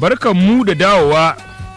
barkan mu da dawowa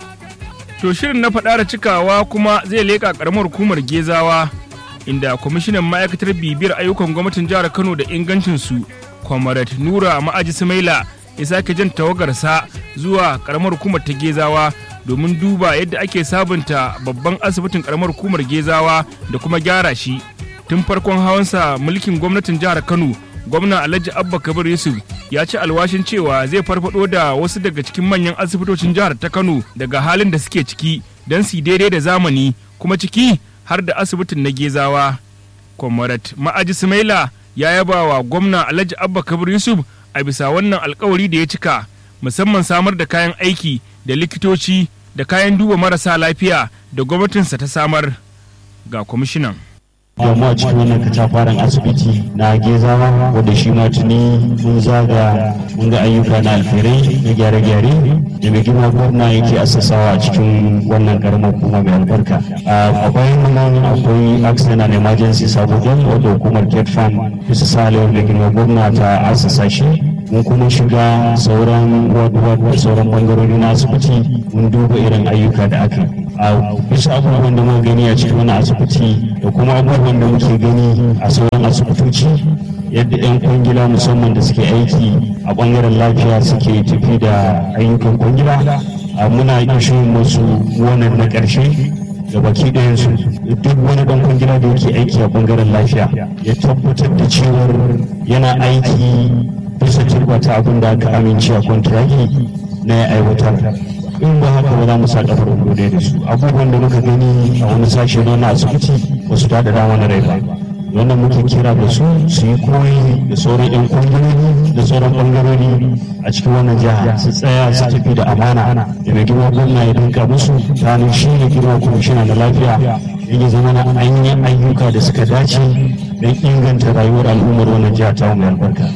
to shirin na faɗa da cikawa kuma zai leƙa ƙaramar hukumar gezawa inda kwamishinan ma'aikatar bibiyar ayyukan gwamnatin jihar kano da ingancinsu kwamarat nura ma'aji sumaila ya sake jan tawagarsa zuwa ƙaramar hukumar ta gezawa domin duba yadda ake sabunta babban asibitin ƙaramar hukumar gezawa da kuma gyara shi tun farkon hawansa mulkin gwamnatin jihar kano gwamna alhaji abba kabir yusuf ya ci alwashin cewa zai farfado da wasu daga cikin manyan asibitocin jihar ta kano daga halin da suke ciki don su daidai da zamani kuma ciki har da asibitin na gezawa kwamarat ma'aji sumaila ya yaba wa gwamna alhaji abba kabir yusuf a bisa wannan alkawari da ya cika musamman samar da kayan aiki da likitoci da kayan duba marasa lafiya da gwamnatinsa ta samar ga kwamishinan domin a cikin wannan katafaren asibiti na gezawa wanda shi ma tuni mun zaga mun ga ayyuka na alferai na gyare-gyare da mai girma gwamna yake assasawa a cikin wannan karamar hukuma mai albarka a bayan nan akwai accident and emergency saboda wadda hukumar ket farm bisa salewar mai girma gwamna ta assasa shi mun kuma shiga sauran ward da sauran bangarori na asibiti mun duba irin ayyuka da aka a bisa abubuwan da muka gani a cikin wannan asibiti da kuma abubuwan da muke gani a sauran asibitoci yadda 'yan kwangila musamman da suke aiki a bangaren lafiya suke tafi da ayyukan kwangila muna ishin musu wannan na ƙarshe da baki ɗayansu duk wani ɗan kwangila da yake aiki a bangaren lafiya ya tabbatar da cewar yana aiki bisa turbata abin da aka amince a kwantiragi na ya aiwatar in ba haka ba za mu sa kafar wando da su abubuwan da muka gani a wani sashe na na asibiti ba su tada dama na rai ba wannan muke kira da su su yi koyi da sauran yan kungiyoni da sauran bangarori a cikin wannan jiha su tsaya su tafi da amana da mai girma gwamna ya dinka musu ta shi ne girma kwamishina na lafiya ya zama na an yi ayyuka da suka dace don inganta rayuwar al'ummar wannan jiha ta mai albarka.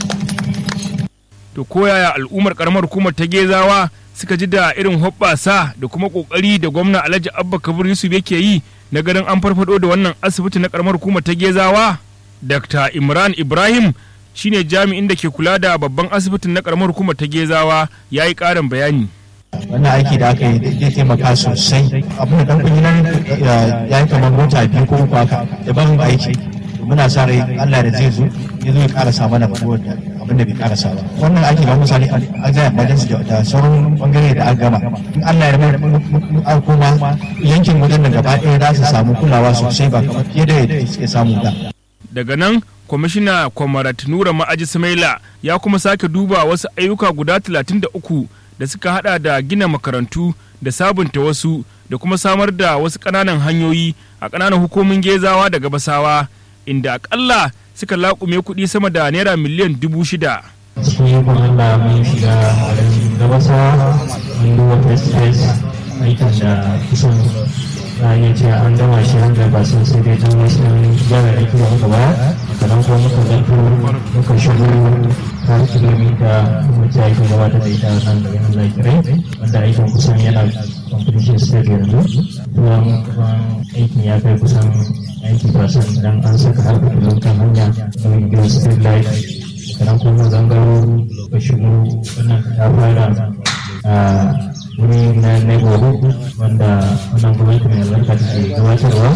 to koyaya al'ummar karamar hukumar ta gezawa suka ji da irin hoɓɓasa da kuma ƙoƙari da gwamna alhaji abba kabir yusuf yake yi na ganin an farfado da wannan asibiti na karamar hukumar ta gezawa dr imran ibrahim shine jami'in da ke kula da babban asibitin na karamar hukumar ta gezawa ya yi ƙarin bayani wannan aiki da aka yi zai taimaka sosai abin da dan kungilan ya yi kamar mota biyu ko uku haka da ban aiki muna sa rai Allah da zai zo ya zo ya karasa mana abin da bai karasa ba wannan aiki ba misali a zai majalisa da sauran bangare da aka gama in Allah ya mai kuma yankin wajen da gaba ɗaya za su samu kulawa sosai ba kamar fiye da yadda suke samu da daga nan kwamishina kwamarat nura ma'aji samaila ya kuma sake duba wasu ayyuka guda 33 da suka hada da gina makarantu da sabunta wasu da kuma samar da wasu ƙananan hanyoyi a ƙananan hukumin gezawa da gabasawa inda akalla suka laƙume kuɗi sama da naira miliyan dubu shida. cikin yakon Allah mun shiga gabasawa mun duba first phase aikin da kusan za a iya cewa an gama shi wanda ba sun sai dai don wasu gyara aiki da muka baya sannan kuma muka zanto muka shigo har kilomita wacce aikin gabatar da ita nan da ganin zakirai wanda aikin kusan yana competition stage yanzu kuma aikin ya kai kusan aiki fasan dan an saka har da kan hanya da window street light sannan kuma zangaro ka shigo wannan ta fara a wuri na neighborhood wanda wannan gwamnati mai albarka take gabatarwa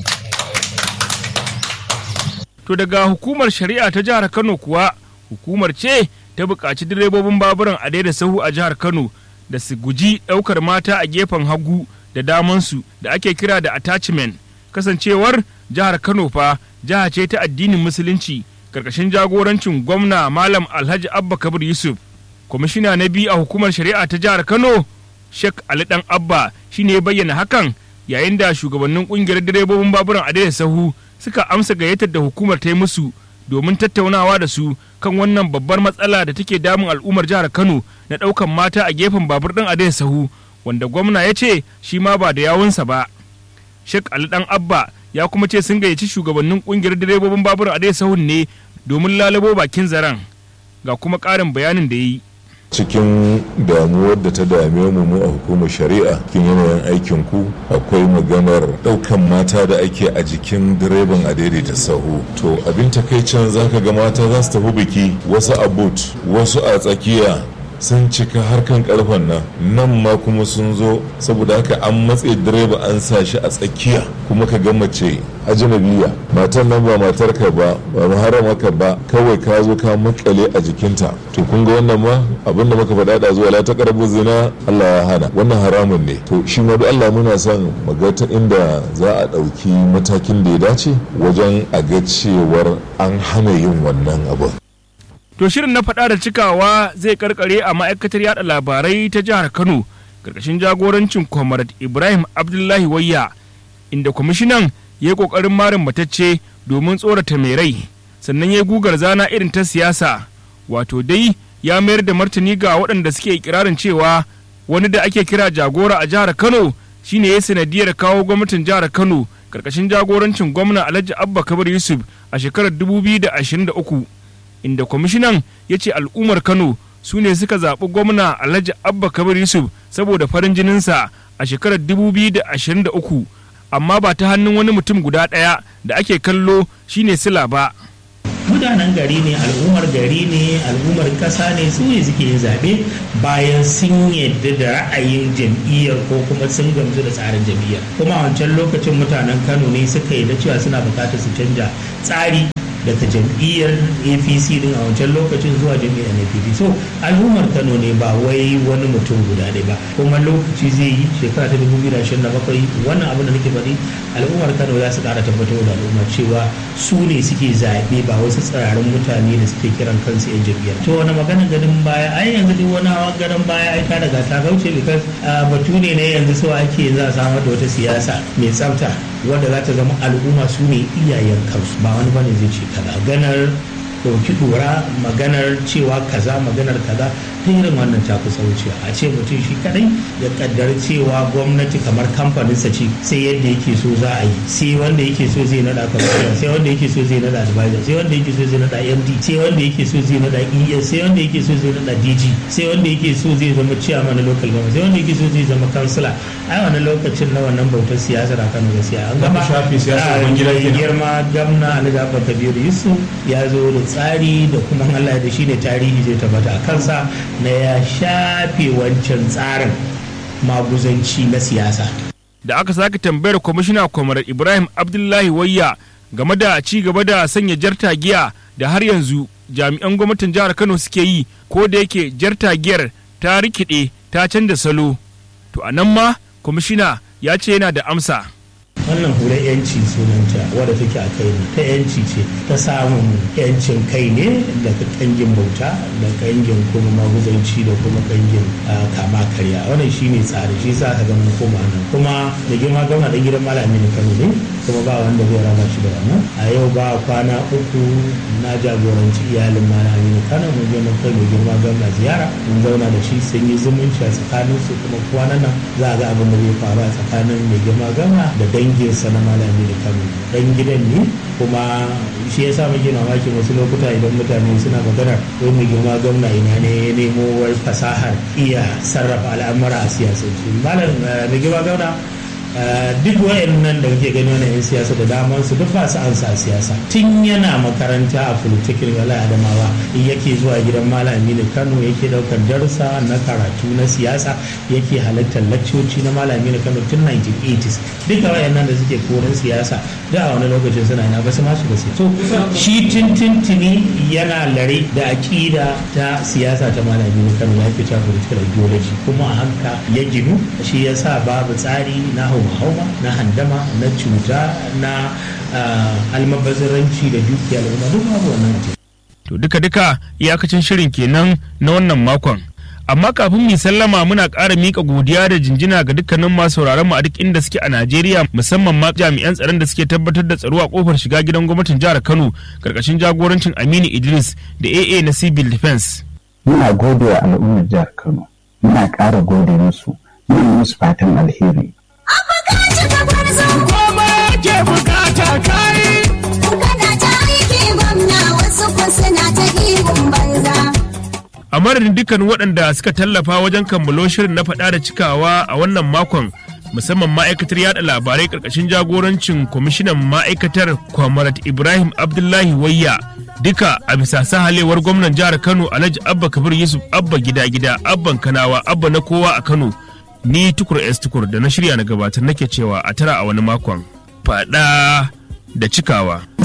To daga hukumar shari'a ta jihar Kano kuwa hukumar ce ta buƙaci direbobin baburan a daida sahu a jihar Kano da su guji ɗaukar mata a gefen hagu da damansu da ake kira da attachment kasancewar jihar Kano fa jiha ce ta addinin musulunci karkashin jagorancin gwamna Malam Alhaji Abba Kabir Yusuf kwamishina na biyu a hukumar shari'a ta jihar Kano Sheikh Ali Dan Abba shine ya bayyana hakan yayin da shugabannin kungiyar direbobin baburan a daida sahu suka amsa gayyatar da hukumar ta yi musu domin tattaunawa da su kan wannan babbar matsala da take damun al'ummar jihar Kano na ɗaukan mata a gefen babur ɗin a sahu wanda gwamna ya ce shi ma ba da yawunsa ba. Sheikh Ali Dan Abba ya kuma ce sun gayyaci shugabannin kungiyar direbobin babur a sahun ne domin lalabo bakin zaren ga kuma ƙarin bayanin da ya yi. cikin damuwar da ta dame mu mu a hukumar shari'a cikin yanayin aikin ku akwai maganar daukan mata da ake a jikin direban a daidaita sahu to abin takaicin zaka ga mata za su tafi biki wasu a boot wasu a tsakiya sun cika harkan karfen nan nan ma kuma sun zo saboda haka an matse direba an sa shi a tsakiya kuma ka ga mace ajnabiya matan nan ba matar ka ba ba maharama ka ba kawai ka zo ka makale a jikinta to kun ga wannan ma abinda muka faɗa da zuwa la taqrabu zina Allah ya hana wannan haramun ne to shi ma duk Allah muna son maga ta inda za a ɗauki matakin da ya dace wajen a ga cewar an hana yin wannan abin To shirin na faɗa da cikawa zai karkare a ma'aikatar yada labarai ta jihar Kano karkashin jagorancin Comrade Ibrahim Abdullahi Wayya inda kwamishinan ya yi ƙoƙarin marin matacce domin tsorata mai rai sannan ya yi gugar zana irin ta siyasa wato dai ya mayar da martani ga waɗanda suke ikirarin cewa wani da ake kira jagora a jihar Kano shine ya sanadiyar kawo gwamnatin jihar Kano karkashin jagorancin gwamna Alhaji Abba Kabir Yusuf a shekarar 2023 inda kwamishinan ya ce al'ummar kano su ne suka zaɓi gwamna alhaji abba kabir yusuf saboda farin jininsa a shekarar 2023 amma ba ta hannun wani mutum guda ɗaya da ake kallo shine sila ba mutanen gari ne al'ummar gari ne al'ummar ƙasa ne su ne suke yin zaɓe bayan sun yadda da ra'ayin jam'iyyar ko kuma sun gamsu da tsarin jam'iyyar kuma a wancan lokacin mutanen kano ne suka yi da cewa suna buƙatar su canja tsari daga jam'iyyar apc din a wancan lokacin zuwa jam'iyyar npp so al'ummar kano ne ba wai wani mutum guda ɗaya ba kuma lokaci zai yi shekara ta 2027 wannan abin da nake faɗi al'ummar kano za su ƙara tabbatar da al'umma cewa su ne suke zaɓe ba wasu tsirarin mutane da suke kiran kansu yan jam'iyyar to wani magana ganin baya ai yanzu duk wani hawa ganin baya ai ta daga ta kauce because batu ne ne yanzu so ake za a samar da wata siyasa mai tsafta wanda za ta zama al'umma su ne iyayen kansu ba wani bane zai ce kaza ganar ɗauki ɗora maganar cewa kaza maganar kaza ta irin wannan ta kusa wucewa a ce mutum shi kadai ya kaddar cewa gwamnati kamar kamfaninsa ce sai yadda yake so za a yi sai wanda yake so zai nada kamfanin sai wanda yake so zai nada advisor sai wanda yake so zai nada md sai wanda yake so zai nada es sai wanda yake so zai nada dg sai wanda yake so zai zama chairman na local government sai wanda yake so zai zama kansila ai wannan lokacin na wannan bautar siyasa na kano gaskiya an gama shafi siyasa ban gida kenan. girma gamna alhaji abba kabiru yusuf ya zo da tsari da kuma allah da shi ne tarihi zai tabbata a kansa na ya shafe wancan tsarin maguzanci na siyasa da aka sake tambayar kwamishina kwamar ibrahim abdullahi wayya game da ci gaba da sanya jartagiya da har yanzu jami'an gwamnatin jihar kano suke yi ko da yake jartagiyar ta rikide ta canza salo to a nan ma kwamishina ya ce yana da amsa wannan hular yanci sunanta wadda take a kai ne ta yanci ce ta samun yancin kai ne daga kangin bauta da kangin kuma maguzanci da kuma kangin ah, kama karya wannan shine tsari shi sa ka ga mun koma nan kuma da girma gwamna da gidan malami ne kano ne kuma ba wanda zai raba shi da wannan a yau ba kwana uku na jagoranci iyalin malami ne kano mun je mun kai mai girma gwamna ziyara mun zauna da shi sun yi zumunci a tsakanin su kuma kwanan nan za a ga abin da zai faru a tsakanin mai girma gwamna da danginsa na malami da kano dan gidan ne kuma shi yasa muke mamaki wasu lokuta idan mutane suna magana wai mai girma gwamna ina ne ya nemo wai fasahar iya sarrafa al'amura a siyasance malam eh, mai girma gwamna Uh, duk wayannan da kake gani wannan 'yan siyasa da daman su duk ba su ansa siyasa tun yana makaranta a politikin wala adamawa in yake zuwa gidan malami da kano yake daukar darussa na karatu na siyasa yake halartar laccoci na malami da kano tun 1980s duka wayannan da suke koren siyasa da a wani lokacin suna ina ba su ma shiga siyasa so shi tintintini yana lare da aƙida ta siyasa ta malami da kano ya fita political ideology kuma a hanka ya ginu shi yasa babu tsari na hauma-hauma na handama na cuta na ah, almabazzaranci da dukiya al'umma duk babu wannan a ciki. to duka duka iyakacin shirin kenan na wannan makon amma kafin mu yi sallama muna ƙara miƙa godiya da jinjina ga dukkanin masu sauraron mu a duk inda suke a Najeriya musamman ma jami'an tsaron da suke tabbatar da tsaro a kofar shiga gidan gwamnatin jihar Kano karkashin jagorancin Aminu Idris da AA na Civil Defense muna gode wa al'ummar jihar Kano muna ƙara gode musu muna musu fatan alheri a madadin dukkan waɗanda suka tallafa wajen kammalo shirin na faɗa da cikawa a wannan makon musamman ma'aikatar yada labarai ƙarƙashin jagorancin kwamishinan ma'aikatar kwamarat ibrahim abdullahi wayya duka a bisa sahalewar gwamnan jihar kano alhaji abba kabir yusuf abba gida gida abban kanawa abba na kowa a kano ni tukur s tukur da na shirya na gabatar nake cewa a tara a wani makon faɗa da cikawa